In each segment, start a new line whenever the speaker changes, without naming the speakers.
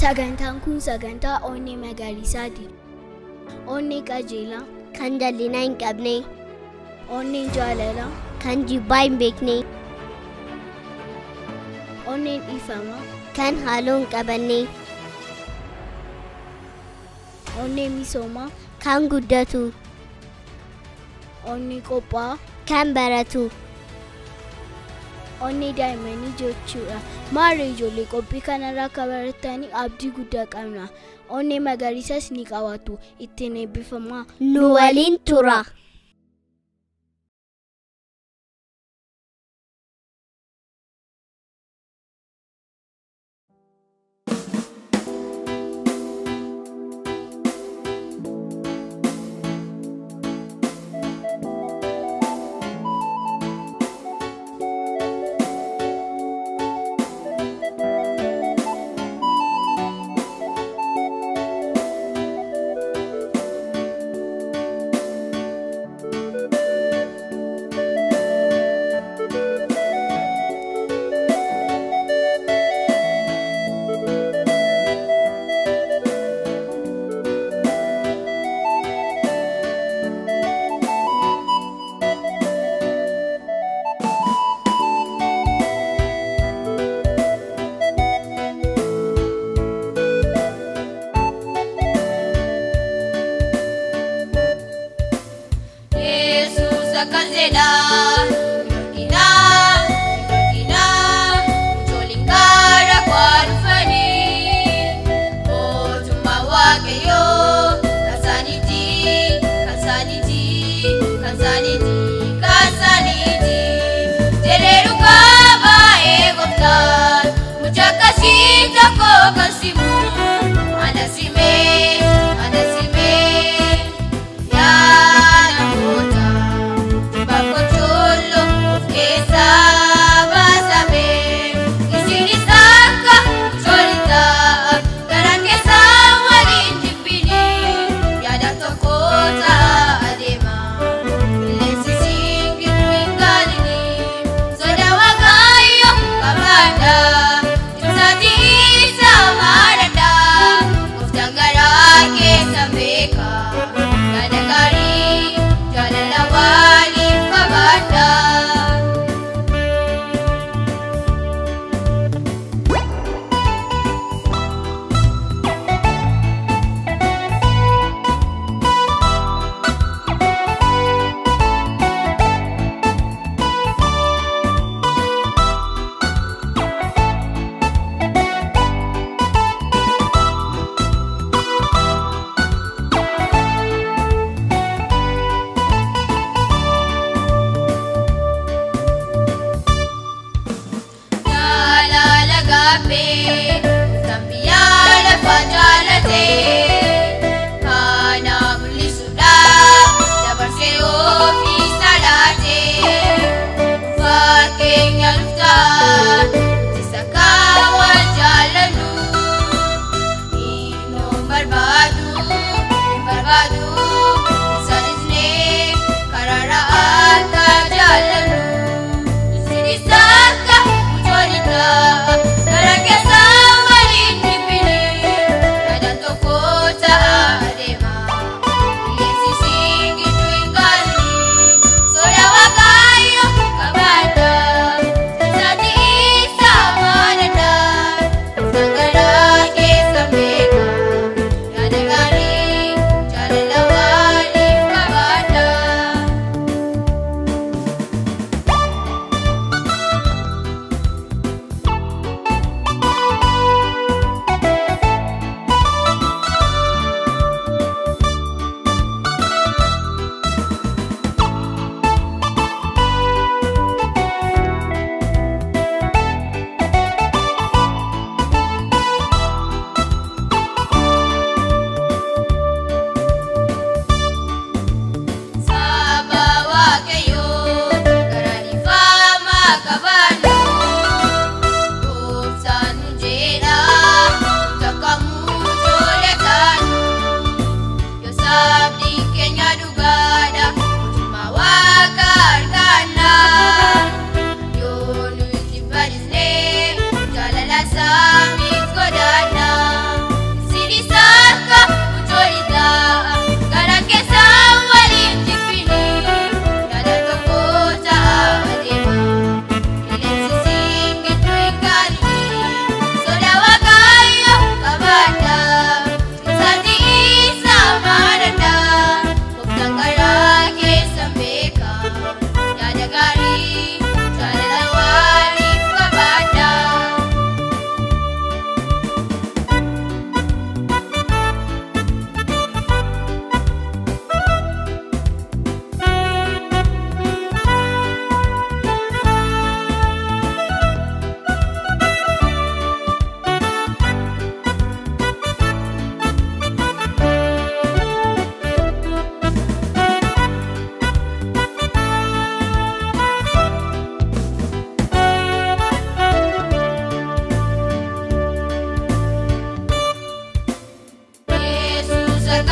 Sagantaan kun sagantaa onnee magariisaati. Onnee qajeelaa,
kan jallinaa hin qabne,
onneen jaalalaa,
kan jibbaa hin beekne,
onneen dhiifamaa,
kan haaloo hin qabanne,
onnee misoomaa,
kan guddatu,
onnee qophaa'aa,
kan baratu.
onnee daa'immanii jechuudha. Maarree ijoollee qophii kanarraa akka baratanii abdii guddaa qabna. Onnee magariisas ni qabaatu. Ittiin eebbifamaa.
Nu waliin tura.
Yesus akkas jedha Yookinaa, yookinaa Ijoolleen gara koo dhufanii Mootummaa Waaqayyoo kan isaaniiti, kan isaaniiti, kan isaaniiti, kan isaaniiti Jedheeru baay'ee gooftaan Mucaa akkasii tokko kan simu Ana simee, ana simee yaa namoota bakkootoo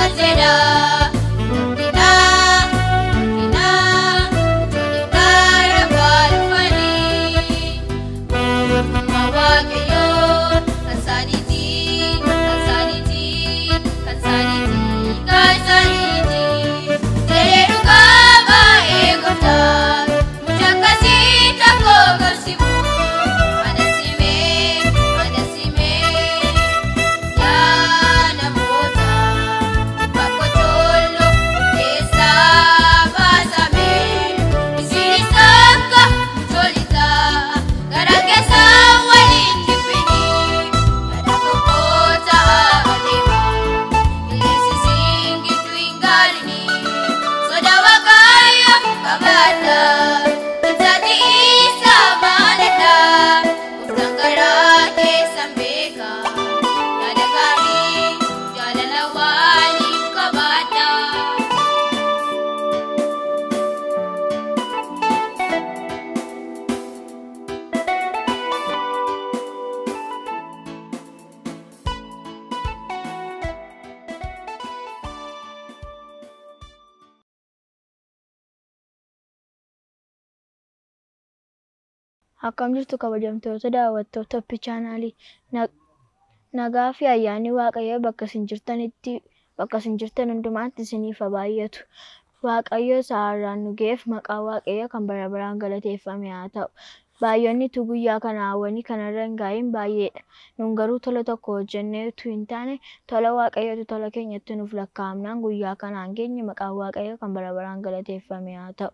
akkas jedha. Guddina, guddina, ijoolleen gara bu'aa dhufanii. Mootummaa Waaqayyoo kan isaaniiti, kan isaaniiti, kan isaaniiti, kan isaaniiti. Jedhee dhugaa baay'ee gooftaa, mucaa akkasii tokko garsiimu. Ana simee, ana simee, yaa namoota bakka ijoollee keessaa baasame. Isinis akka ijoollisaa gara keessaa waliin jibbini. Gara tokko ta'aa adeema. Qilleensi siin gidduu hin gaalini. Sodaa Waaqayyoo qabaadha. Ibsaati isa maalidha? Gooftaan garaa keessan beeka. Yaada gaarii jaalala waliin qabaadha.
Akkam jirtu kabajamtoota daawwattoota Oppi chaanaalii nagaa fi ayyaanni Waaqayyoo bakka isin jirtanitti bakka isin jirtan hundumaatti isiniif haa baay'atu. Waaqayyo isa har'aan nu ga'eef maqaan Waaqayyoo kan bara baraan galateeffame haa ta'u. Baay'oonni tu guyyaa kana hawwanii kanarra hin gaa'in baay'eedha. Nun garuu tola tokko hojjennee utuu hin taane tola Waaqayyootu tola keenyatti nuuf lakkaa'amnaan guyyaa kanaan geenye maqaan Waaqayyoo kan bara baraan galateeffame haa ta'u.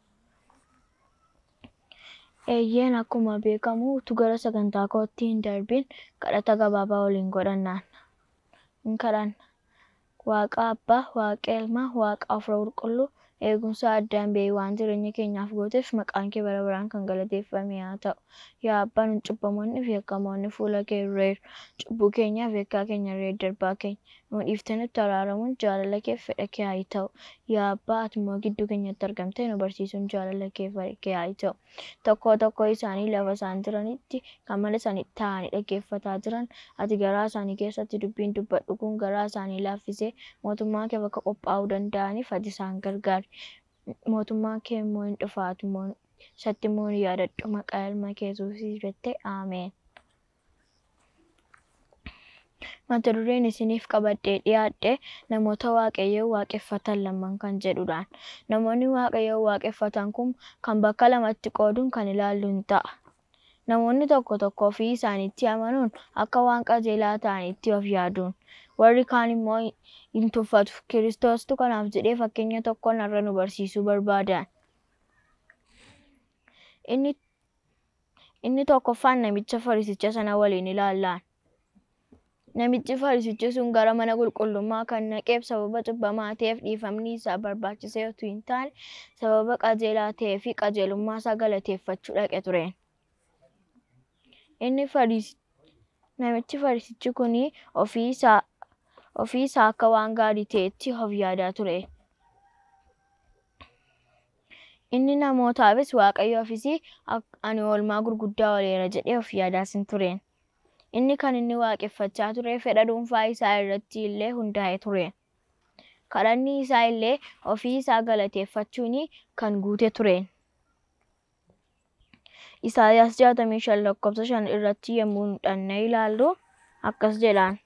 Eeyyeen akkuma beekamu utuu gara sagantaa kootti hin darbin kadhata gabaabaa waliin godhannaan. Hin kadhanna. Waaqa Abbaa, Waaqa Ilmaa, Waaqa Hafuura Qulqulluu eegumsa addaan ba'ee waan jireenya keenyaaf gooteef maqaan kee bara baraan kan galateeffame haa ta'u. Yaa Abbaa nun cubbamoonni fi yakkamoonni fuula kee irreeru. Cubbuu keenyaaf yakkaa keenya irree darbaa keenya. Nu dhiiftee nutti araaramuun jaalala kee fedha kee haa ta'u. Yaa Abbaa ati immoo gidduu keenyatti argamtee nu barsiisuun jaalala kee fedha kee haa ta'u. Tokkoo tokkoo isaanii lafa isaan jiranitti kan mana isaanii taa'anii dhaggeeffataa jiran ati garaa isaanii keessatti dubbiin dubbadhu kun garaa isaanii laaffisee mootummaa kee bakka qophaa'uu danda'aniif ati isaan gargaari. Mootummaan kee immoo hin dhufaatu immoo isatti immoo ni yaadadhu maqaa ilma kee Yesuusii jettee Ameen. Mata dureen isiniif qabadhee dhiyaadhe namoota Waaqayyoo waaqeffatan lamaan kan jedhudhaan. Namoonni Waaqayyoo waaqeffatan kun kan bakka lamatti qooduun kan ilaallu hin ta'a. Namoonni tokko tokko ofii isaaniitti amanuun akka waan qajeelaa ta'anitti of yaaduun. Warri kaan immoo hin tuffatu. Kiristoostu kanaaf jedhee fakkeenya tokkoon har'a nu barsiisuu barbaadan. Inni inni tokkoffaan namicha Fariisicha sana waliin ilaallaan. Namichi Fariisichi sun gara mana qulqullummaa kan naqeef sababa cubbamaa ta'eef dhiifamni isaa barbaachisee utuu hin taane sababa qajeelaa ta'ee fi qajeelummaa isaa galateeffachuu dhaqe ture. Inni Fariis namichi Fariisichi kuni ofii isaa ofii isaa akka waan gaarii ta'etti of yaadaa ture. Inni namootaafis Waaqayyoofis ani oolmaa gurguddaa ooleera jedhee of yaadaas hin tureen. Inni kan inni waaqeffachaa ture fedha dhuunfaa isaa irratti illee hundaa'e ture. Kadhanni isaa illee ofii isaa galateeffachuun kan guute ture. Isaayyaas jaatamii shan lakkoofsa shan irratti yommuu dhannee ilaallu akkas jedhaan.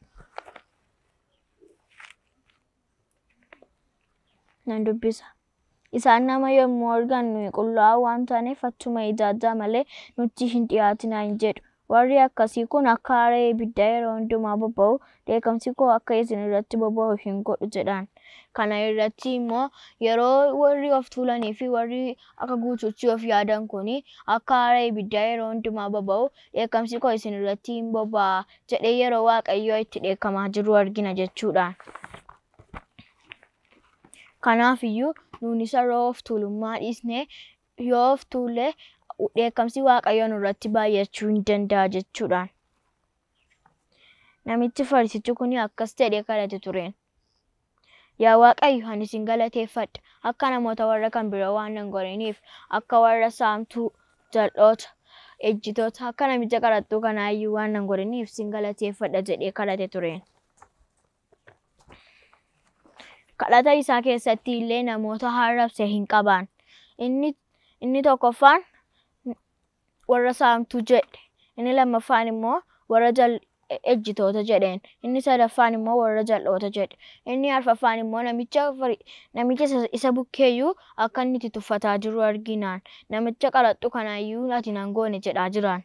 Nan dubbisa. Isaan nama yommuu argan nuyi qullaa'aa waan taaneef achuma ijaajjaa malee nutti hin dhiyaatinaa hin jedhu. Warri akkasii kun akka aaree ibiddaa yeroo hundumaa boba'u dheekkamsi koo akka isin irratti boba'u hin godhu jedhaan. Kana irratti immoo yeroo warri of tuulanii fi warri akka guutuutti of yaadan kuni akka aaree ibiddaa yeroo hundumaa boba'u dheekkamsi koo isin irratti hin boba'a jedhee yeroo Waaqayyoo itti dheekkamaa jiru argina jechuudhaan. Kanaaf iyyuu nuunis yeroo of tuulummaa dhiisnee yoo of tuulle dheekkamsi Waaqayyoo nurratti baay'achuu hin danda'a jechuudhaan. Namichi Fariisichi kun akkas jedhee kadhate tureen. Yaa Waaqayyo ani sin galateeffadha akka namoota warra kan biroo waan nan godhiniif akka warra saamtuu jal'oota ejjitoota akka namicha qaraxxuu kanaa iyyuu waan nan godhiniif sin galateeffadha jedhee kadhate tureen. kadhata isaa keessatti illee namoota arrabse hin qaban. Inni, inni tokkoffaan warra saamtuu jedhe. Inni lammaffaan immoo warra jal ejjitoota jedheen. Inni sadaffaan immoo warra jal'oota jedhe. Inni arfaffaan immoo namicha fari- namicha isa- isa bukkeeyyuu akka inni itti tuffataa jiru arginaan. Namicha qaraxxu kanaayyuu ati nan goone jedhaa jiraan.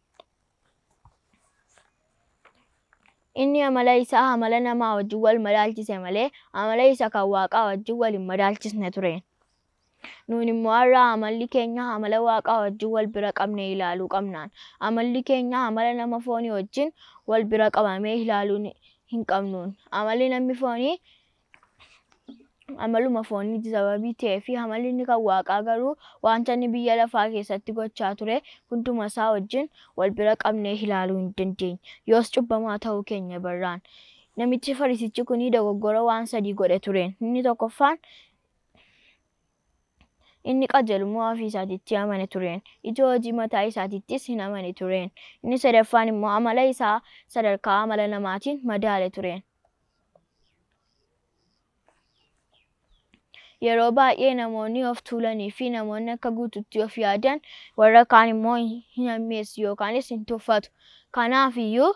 Inni amala isaa amala namaa wajjin wal madaalchise malee amala isa kan waaqaa wajjin wal hin madaalchisne ture. Nuun immoo har'a amalli keenya amala waaqaa wajjin wal bira qabnee ilaaluu qabnaan. Amalli keenya amala nama foonii wajjin wal bira qabamee ilaaluu ni- hin qabnuun. Amalli namni foonii amaluma fooniiti sababii ta'ee fi amalli inni kan waaqaa garuu wanta inni biyya lafaa keessatti gochaa ture hunduma isaa wajjin wal bira qabnee ilaaluu hin dandeenye. Yoos cubbamaa ta'uu keenya barraan. Namichi farisichi kunii dogoggora waan sadii godhe tureen. Inni tokkoffaan inni qajeelummaa ofii isaatiitti amane tureen. Ija hojii mataa isaatiittis hin amane tureen. Inni sadaffaan immoo amala isaa sadarkaa amala namaatiin madaale tureen. Yeroo baay'ee namoonni of tuulanii fi namoonni akka guututti of yaadan warra kaan immoo hin hammeessu yookaanis hin tuffatu. Kanaafiyyuu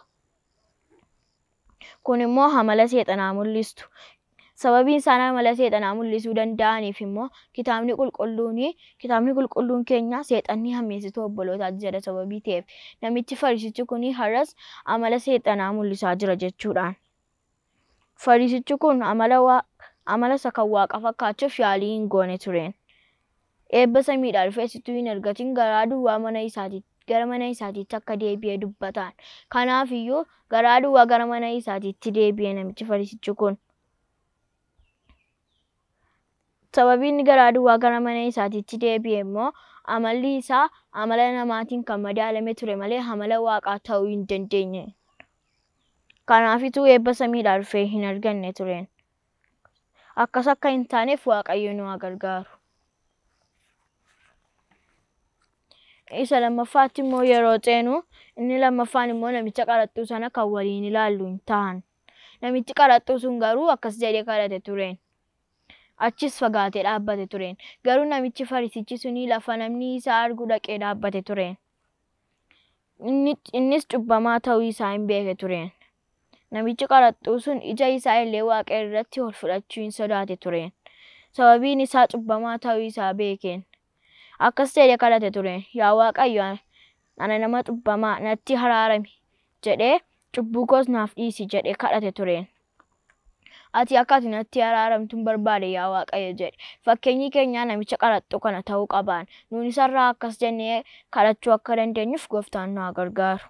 kun immoo amala seexanaa mul'istu. Sababiin isaan amala seexanaa mul'isuu danda'aniif immoo kitaabni qulqulluuni kitaabni qulqulluun keenya seexanni hammeessituu obbolootaati jedha sababii ta'eef namichi farisichi kuni har'as amala seexanaa mul'isaa jira jechuudhaan. Farisichi kun amala waa amala isa kan waaqa fakkaachuuf yaalii hin goone tureen. Eebba samiidhaa dhufee situu hin argatin garaa duwwaa mana isaatiitti gara mana isaatiitti akka deebi'ee dubbataan. Kanaafiyyuu garaa duwwaa gara mana isaatiitti deebi'e namichi farisichi kun. Sababii inni garaa duwwaa gara mana isaatiitti deebi'e immoo amalli isaa amala namaatiin kan madaalame ture malee amala waaqaa ta'uu hin dandeenye. Kanaafituu eebba samiidhaa dhufee hin arganne tureen. Akkas akka hin taaneef Waaqayyo nu haa gargaaru. Isa lammaffaatti immoo yeroo ceenu inni lammaffaan immoo namicha qaraxxuu sana kan waliin ilaallu hin ta'an. Namichi qaraxxuu sun garuu akkas jedhee kadhate tureen. Achis fagaatee dhaabbate tureen. Garuu namichi farisichi suni lafa namni isaa argu dhaqee dhaabbate tureen. Inni- Innis cubbamaa ta'uu isaa hin beeke tureen. Namichi qaraxxuu sun ija isaa illee waaqa irratti ol fudhachuu hin sodaate tureen. Sababiin isaa cubbamaa ta'uu isaa beekeen. Akkas jedhee kadhate tureen. Yaa Waaqayyo ana nama cubbamaa natti araarami jedhee cubbuu koos naaf dhiisi jedhee kadhate tureen. Ati akka ati natti araaramtu hin barbaade yaa Waaqayyo jedhe. Fakkeenyi keenyaa namicha qaraxxuu kana ta'uu qabaan. Nuun isarraa akkas jennee kadhachuu akka dandeenyuuf gooftaan nu haa gargaaru.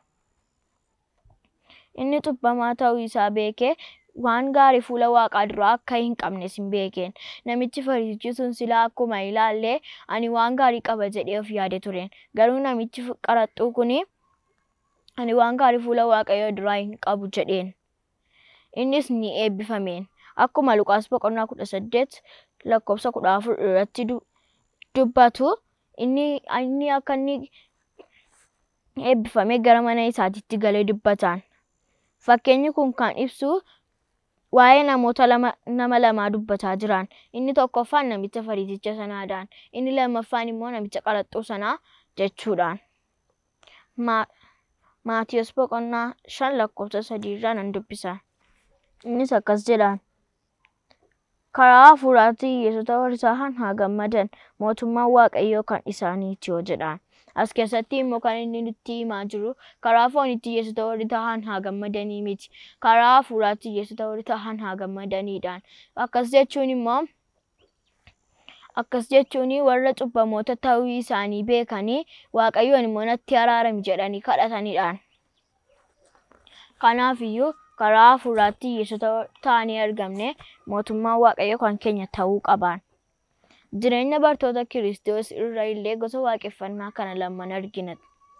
Inni cubbamaa ta'uu isaa beekee waan gaarii fuula waaqaa duraa akka hin qabnes hin beekeen. Namichi farisichi sun silaa akkuma ilaallee ani waan gaarii qaba jedhee of yaade tureen. Garuu namichi qaraxxuu kuni ani waan gaarii fuula waaqayyoo duraa hin qabu jedheen. Innis ni eebbifameen. Akkuma Luqaas boqonnaa kudha saddeet lakkoofsa kudha afur irratti du- dubbatu inni inni akka inni eebbifamee gara mana isaatiitti galee dubbataan. Fakkeenyi kun kan ibsu waa'ee namoota lama nama lamaa dubbataa jiran. Inni tokkoffaan namicha farisicha sanaadhaan. Inni lammaffaan immoo namicha qaraxxuu sanaa jechuudhaan. Ma- Maatiyos boqonnaa shan lakkoofsa sadii irraa nan dubbisa. Innis akkas jedhaan. Karaa hafuuraatiin hiyyeessota warri isaan haa gammadan mootummaan waaqayyoo kan isaaniiti yoo jedhaan. As keessatti immoo kan inni nutti himaa jiru karaa foonitti hiyyeessota warri tahan haa gammadanii miti. Karaa hafuuraatti hiyyeessota warri tahan haa gammadaniidhaan. Akkas jechuun immoo akkas jechuun warra cubbamoota ta'uu isaanii beekanii waaqayyoon immoo natti araarami jedhanii kadhataniidhaan. Kanaafiyyuu karaa hafuuraatti hiyyeessota ta'anii argamne mootummaan waaqayyoo kan keenya ta'uu qabaan. Jireenya bartoota Kiristoos irra illee gosa waaqeffannaa kana lamaan argina.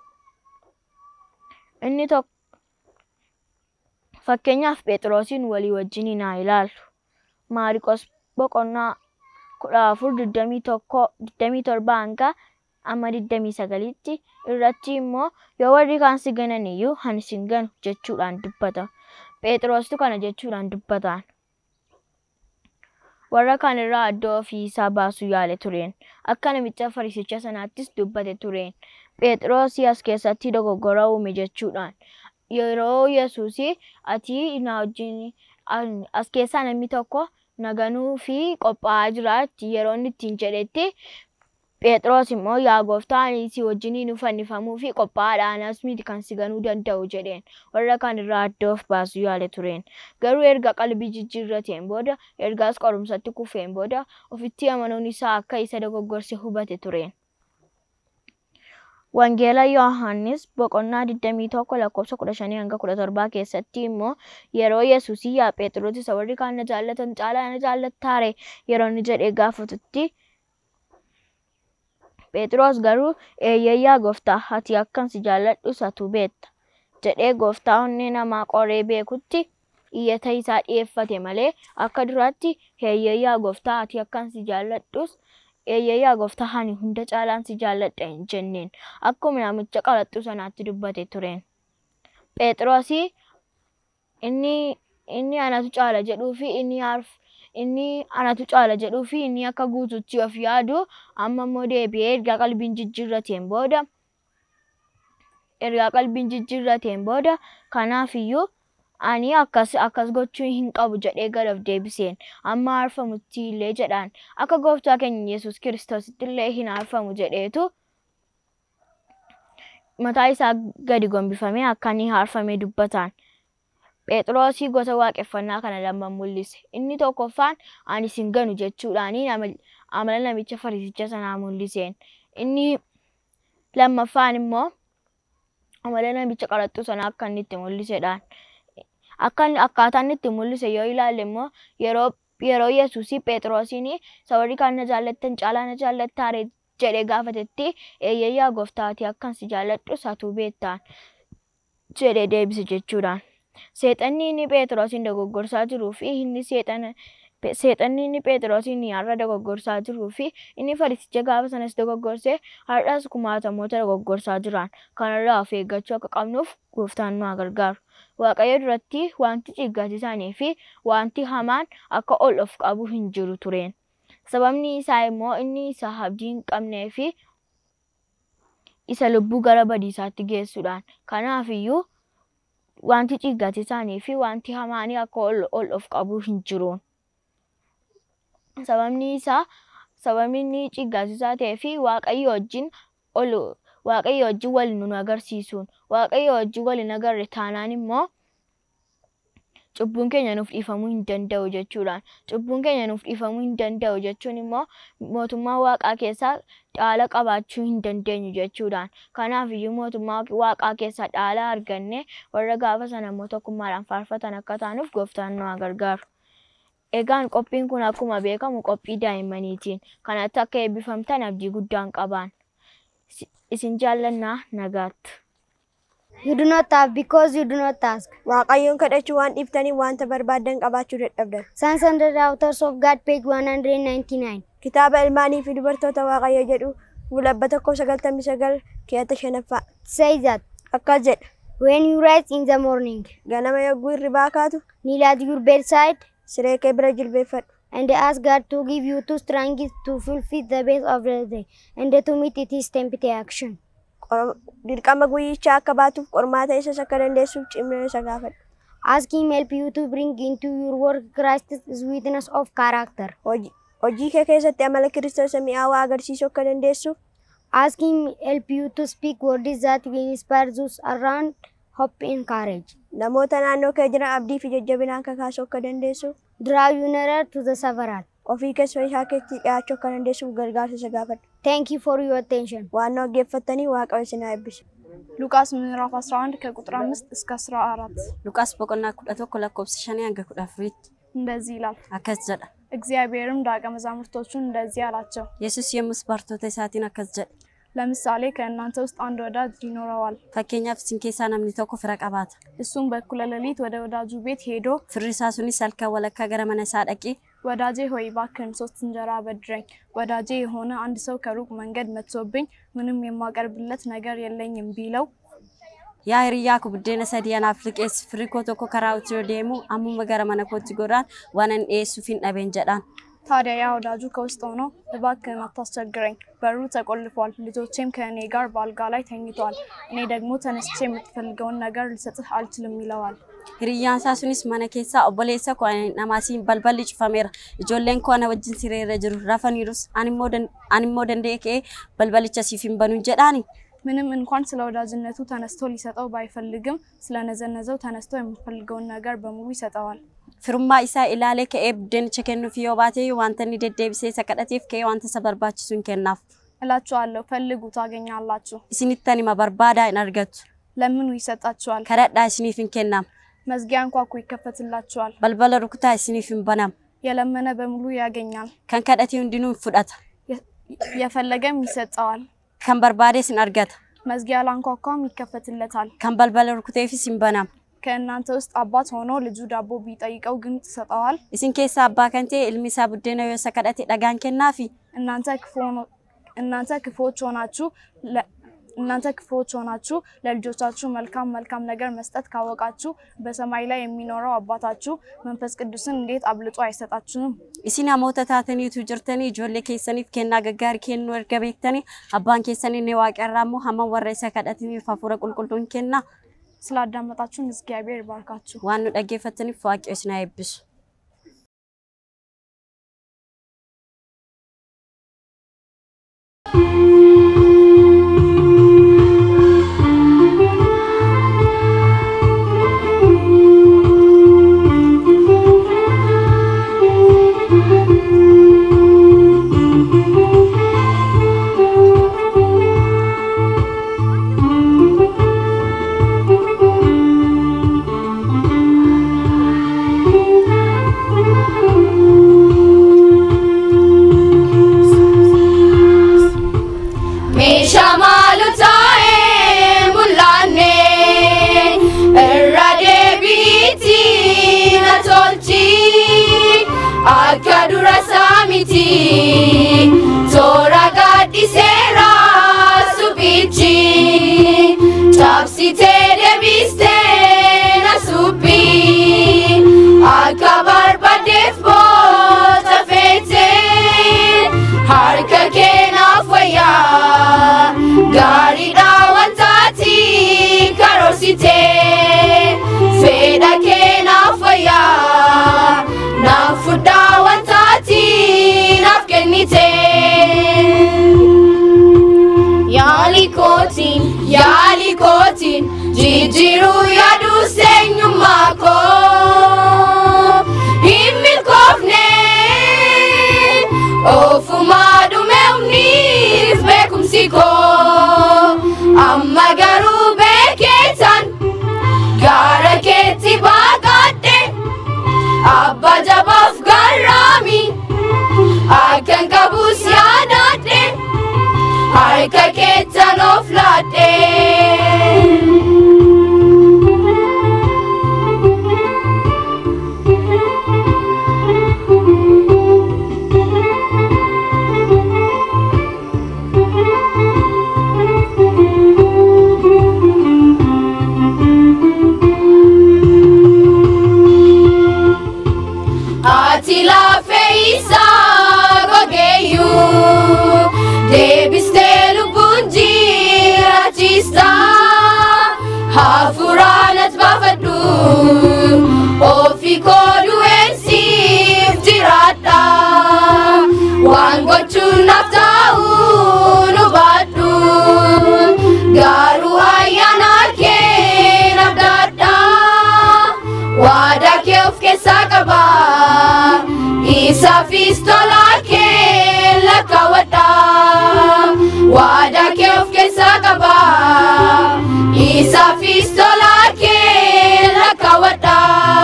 Inni tokko fakkeenyaaf Phexroosiin walii wajjin haa ilaallu. Maariqos boqonnaa kudha afur digdamii tokko digdamii torba hanga amma digdamii sagalitti irratti immoo yoo warri kaan si ganan iyyuu ani sin ganu jechuudhaan dubbata. Phexrostu kana jechuudhaan dubbataan. warra kaan irraa addoo ofii isaa baasuu yaale tureen. Akka namicha fariisicha sanaattis dubbate tureen. Phexros as keessatti dogoggora uume jechuudhaan. Yeroo Yesuusii ati na wajjin an- as keessaa namni tokko naganuu fi qophaa'aa jira yeroo inni ittiin jedhetti Phexros immoo yaa gooftaa ani si wajjiniin fannifamuu fi qophaa'aadha anas miti kan si ganuu danda'u jedheen warra kaan irraa adda of baasuu yaale tureen. Garuu erga qalbii jijjiirrateen booda ergaas qorumsatti kufeen booda ofitti amanuun isaa akka isa dogoggorse hubate tureen. Wangeela Yohaannis boqonnaa 21 lakkoofsa 15 hanga 17 keessatti immoo yeroo Yesuusii yaa Phexros isa warri kaan na jaallatan caalaa na jaallattaare yeroo inni jedhee gaafatutti Phexros garuu eeyyee yaa gooftaa ati akkan si jaalladhu satu beetta jedhee gooftaa onnee namaa qoree beekutti iyyata isaa dhiyeeffate malee akka duraatti eeyyee yaa gooftaa ati akkan si jaalladhus eeyyee yaa gooftaa ani hunda caalaan si jaalladha hin jenneen akkuma namicha qaraxxuu sanaatti dubbate tureen. Phexrosi inni inni anatu caala jedhuu fi inni harf inni anatu caala jedhuu fi inni akka guututti of yaadu amma immoo deebi'ee ergaa qalbiin jijjiirrateen booda ergaa qalbiin jijjiirrateen booda kanaaf iyyuu ani akkas akkas gochuu hin qabu jedhee gad of deebiseen amma haarfamutti illee jedhaan akka gooftaa keenya Yesuus kiristoositti illee hin haarfamu jedheetu mataa isaa gadi gombifamee akka inni haarfamee dubbataan. Phexrosii gosa waaqeffannaa kana lama mul'ise. Inni tokkoffaan ani sin ganu jechuudhaani amala namicha fariisicha sanaa mul'iseen. Inni lammaffaan immoo amala namicha qaraxxuu sanaa akka inni itti mul'isedhaan. Akka inni- akkaataa inni itti mul'ise yoo ilaalle immoo yeroo yeroo Yesuusii Phexrosiin isa warri kaan na jaallattan caalaa na jaallattaare jedhee gaafatetti eeyyee yaa gooftaa ati akkan si jaalladhu satuu beettaan jedhee deebise jechuudhaan. Seexanni inni Phexrosin dogoggorsaa jiruu fi inni seexana seexanni inni Phexrosin har'a dogoggorsaa jiruu fi inni fariisicha gaafa sanas dogoggorsee har'as kumaatamoota dogoggorsaa jiran kanarraa of eeggachuu akka qabnuuf gooftaan nu haa gargaaru. Waaqayyo duratti wanti ciggaasisaanii fi wanti hamaan akka ol of qabu hin jiru tureen. Sababni isaa immoo inni isa abdii hin qabnee fi isa lubbuu gara badiisaatti geessuudhaan. Kanaaf iyyuu wanti ciggaasisaanii fi wanti hamaanii akka ol, ol of qabu hin jiruun. Sababni isaa sababni inni ciggaasisaa ta'ee fi waaqayyo wajjin ol waaqayyo wajjin wal nu agarsiisuun waaqayyo wajjin wal hin agarre taanaan immoo cubbuun keenya nuuf dhiifamuu hin danda'u jechuudhaan. Cubbuun keenya nuuf dhiifamuu hin danda'u jechuun immoo mootummaa waaqaa keessaa dhaala qabaachuu hin dandeenyu jechuudhaan. Kanaaf iyyuu mootummaa waaqaa keessaa dhaala arganne warra gaafa sana immoo tokkummaadhaan faarfatan akka taanuuf gooftaan nu haa gargaaru. Egaan qophiin kun akkuma beekamu qophii daa'immaniitiin. Kanatti akka eebbifamtan abdii guddaan qabaan. Isin jaallannaa nagaatti.
You do not have because you do not ask.
Waaqayyoon kadhachuu waan dhiiftanii wanta barbaaddan qabaachuu dadhabdan.
Sons and Daughters of God, page 199.
Kitaaba ilmaanii fi dubartoota Waaqayyo jedhu fuulabba tokko sagaltamii sagal keeyata shanaffaa.
Says that
Akkas jedha.
when you rise in the morning,
Ganama yogguu hirribaa kaatu
kneel at your bedside
siree kee bira jilbeeffadhu.
and ask God to give you two strength to fulfill the best of the day and to meet its tempting action.
Qor- Dirqama guyyichaa akka baatuuf qormaata isas akka dandeessuuf cimina isa gaafadhu.
Ask Him help you to bring into your work Christ's witness of character.
Hojii hojii kee keessatti amala kiristoos mi'aawaa agarsiisuu akka dandeessuuf
Ask Him help you to speak words that will inspire those around hope and courage.
namoota naannoo kee jiran abdii fi jajjabinaan kakaasuu akka dandeessuuf
Draw you nearer to the several.
ofii keessa isaa keessatti dhiyaachuu akka dandeessuuf gargaarsa isa gaafadhu.
Thank you for your attention.
waan nu dhaggeeffattanii waaqayyo isin haa eebbisu.
ሉቃስ ምዕራፍ 11 ከቁጥር 5 እስከ 14
Luqaas boqonnaa kudha tokko lakkoofsa shanii hanga kudha afuriitti
እንደዚህ ይላል።
akkas jedha.
እግዚአብሔርም ደቀ መዛሙርቶቹን እንደዚህ አላቸው፣
Yesus yommus bartoota isaatiin akkas jedhe.
ለምሳሌ ከእናንተ ውስጥ አንድ ወዳጅ ይኖረዋል።
Fakkeenyaaf isin keessaa namni tokko fira qabaata.
እሱም በእኩለ ሌሊት ወደ ወዳጁ ቤት ሄዶ
Firri isaa sunis halkan walakkaa gara mana isaa dhaqee
ወዳጄ ሆይ እባክህን ሶስት እንጀራ አበድረኝ፣ ወዳጄ የሆነ አንድ ሰው ከሩቅ መንገድ መጥቶብኝ ምንም የማቀርብለት ነገር የለኝም ቢለው
yaa hiriyyaa koo buddeena sadii anaaf liqeessi firri koo tokko karaa utuu yoo deemu ammuma gara mana kootti goraan waan an dhiyeessuuf hin dhabeen jedhaan.
ታዲያ ያ ወዳጁ ከውስጥ ሆኖ እባክህን አታስቸግረኝ፣ በሩ ተቆልፏል፣ ልጆቼም ከእኔ ጋር በአልጋ ላይ ተኝተዋል፣ እኔ ደግሞ ተነስቼ የምትፈልገውን ነገር ልሰጥህ አልችልም ይለዋል።
Hiriyyaan isaa sunis mana keessaa obboleessa koo ani namaasiin balballi cufameera. Ijoolleen koo ana wajjin sireerra jiru rafaniirus animmoo dan- animmoo danda'ee ka'ee balbalicha siif hin banuun jedhaani.
ምንም እንኳን ስለ ወዳጅነቱ ተነስቶ ሊሰጠው ባይፈልግም ስለነዘነዘው ተነስቶ የሚፈልገውን ነገር በሙሉ ይሰጠዋል።
Firummaa isaa ilaalee ka'ee buddeenicha kennuuf yoo baate wanta inni deddeebisee isa kadhateef ka'ee wanta isa barbaachisu hin kennaaf.
እላችኋለሁ ፈልጉ ታገኛላችሁ፣
Isinittan hima barbaadaa hin argattu.
ለምኑ ይሰጣችኋል፣
Kadhadhaa isiniif hin kennamu.
መዝጊያ አንኳኩ ይከፈትላችኋል፣
Balbala rukutaa isiniif hin banamu.
የለመነ በሙሉ ያገኛል፣
Kan kadhate hundinuu hin fudhata.
የ- የፈለገም ይሰጠዋል፣
Kan barbaadees hin argata.
መዝጊያ ላንኳኳም ይከፈትለታል።
Kan balbala rukuteefis hin banamu.
ከእናንተ ውስጥ አባት ሆኖ ልጁ ዳቦ ቢጠይቀው ግን ትሰጠዋል?
Isin keessaa abbaa kan ta'e ilmi isaa buddeena yoo isa kadhate dhagaan kennaafi.
እናንተ ክፉ ሆኖ- እናንተ ክፉዎች ሆናችሁ ለ- እናንተ ክፉዎች ሆናችሁ ለልጆቻችሁ መልካም መልካም ነገር መስጠት ካወቃችሁ በሰማይ ላይ የሚኖረው አባታችሁ መንፈስ ቅዱስን እንዴት አብልጦ አይሰጣችሁም?
Isin namoota taataniitu jirtanii ijoollee keessaniif kennaa gaggaarii kennuu erga beektanii abbaan keessan inni waaqarraa immoo hamma warra isa kadhataniif hafuura qulqulluun kenna
ስላዳመጣችሁን እግዚአብሔር ይባርካችሁ።
waan nu dhaggeeffataniif waaqayyo isin haa eebbisu.
Meeshaa maalu taa'ee mul'anne irra deebiitti na tolchi akka dura isaa miti toora gaaddiseera suphichi cabsitee deebistee na suphi akka barbaadeef boota feetee harka keenaaf wayyaa gaariidha wantaati karoorsite fedha keenaaf wayyaa naaf fudhaa wantaati naaf kennite yaali kootiin yaali kootiin jijjiiruu yaaduu seenyummaa koo hin milkoofne ofumaa dhumeefniif beekumsi koo amma garuu beekeetan gaara keetti baaqadhe abba jabaaf garraami akkan qabus yaadadhe harka keettan of laadhe. Ati lafee isaa gogeeyyuu deebistee lubbuun jiraachista hafuuraan ati baafadhu ofii koo du'eensiif jiraadha waan gochuun naaf ta'uu nu baadhu garuu ayyaana kee naaf daadha. Waadaa kee of keessaa qaba. Isaafis tola kee lakkaawwadha. Waadaa kee of keessaa qaba. Isaafis tola kee lakkaawwadha.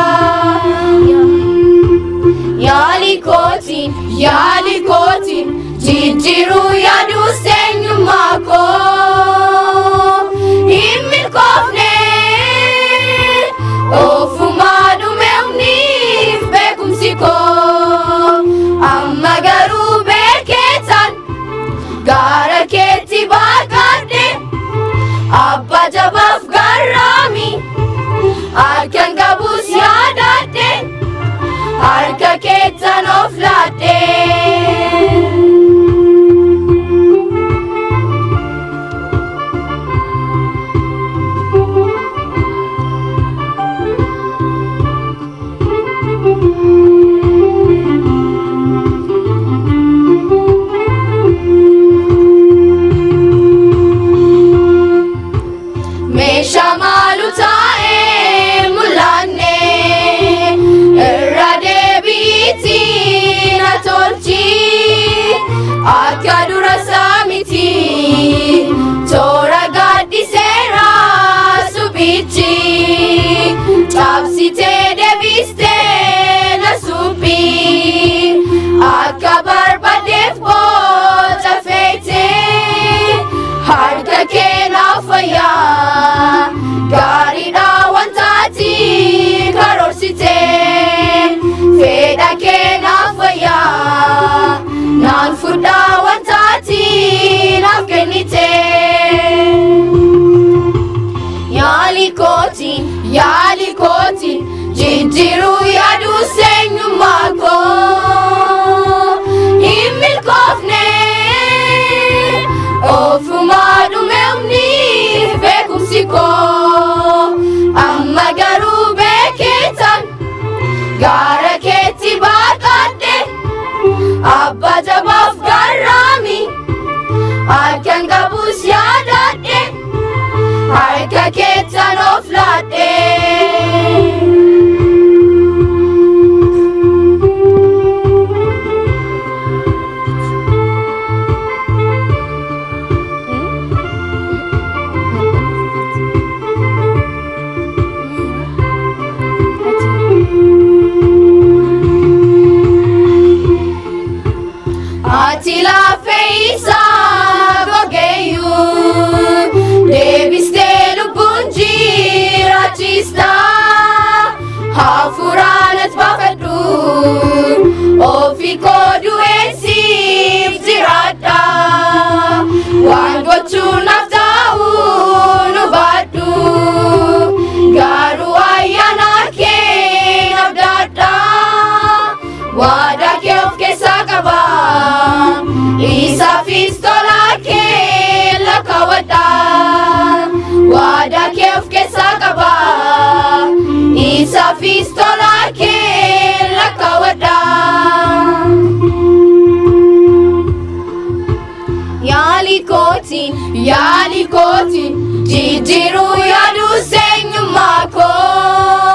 Yaali kootiin, yaali kootiin, jijjiiruu yaaduu seenyummaa koo. Hin milkoofne. Ofumaa dhumeefniif beekumsi koo amma garuu beekeetan gaara keetti baaqadhe abba jabaaf garraami harkan qabus yaadadhe harka keettan of laadhe. akka dura saamiti toora gaaddiseera suphichi cabsitee deebistee na suphi akka barbaadeef boca feetee harka kee naaf fayyaa gaariidha wantaati karoorsitee fedha kee naaf fayyaa naan fudhaa wantaati naaf kennitee. Yaali kootiin, yaali kootiin, jijjiiruu yaaduu seenyummaa koo. Hin milkoofne, ofumaa dhume humni beekumsi koo. Amma garuu beekeetan, gaara keetti baaqadhe, abba jabaaf garraami, harkaan qabus yaadadhe. harka keettan of laadhee. Ati lafee isaa gogeeyyuu deebistee lubbuun jiraachista hafuuraan as baafadhu ofii koo du'eessiif jiraadha waan gochuun naaf ta'u nu baadhu garuu ayyaana kee naaf daadha waadaa kee of keessaa qaba isaafis tola kee lakkaawwadha waadaa kee of keessaa qaba isaafis tola kee lakkaawwadha. Yaali kootiin, yaali kootiin, jijjiiruu yaaduu seenyummaa koo.